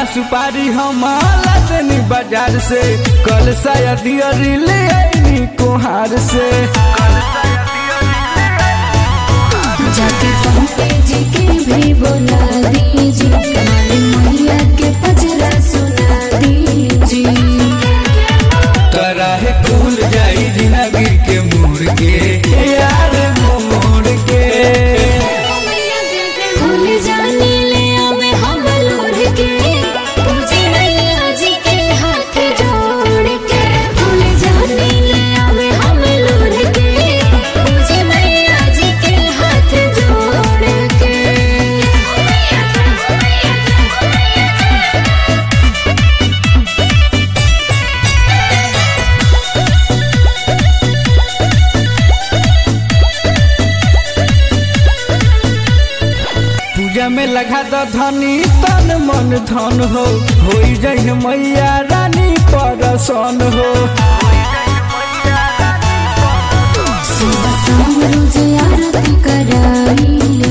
सुपारी हम लादनी बाजार से कल शायद ले आईनी कुहार से जाके पंपे जी के भी बोला दीजिए काली मैया के पजरा सुना दीजिए कराहे खुल जाई जिंदगी के मोड़ के यार मोड़ के भूल जाने ले आवे हम लोढ़ के पूजे मैया जी के हाथ जोड़ के भूल जाने ले आवे हम लोढ़ के पूजे मैया जी के हाथ जोड़ के पूजा में लगा दो धनी तन मन धन हो होई जाई मैया रानी परसन हो सुबह शाम रोज आरती कराइले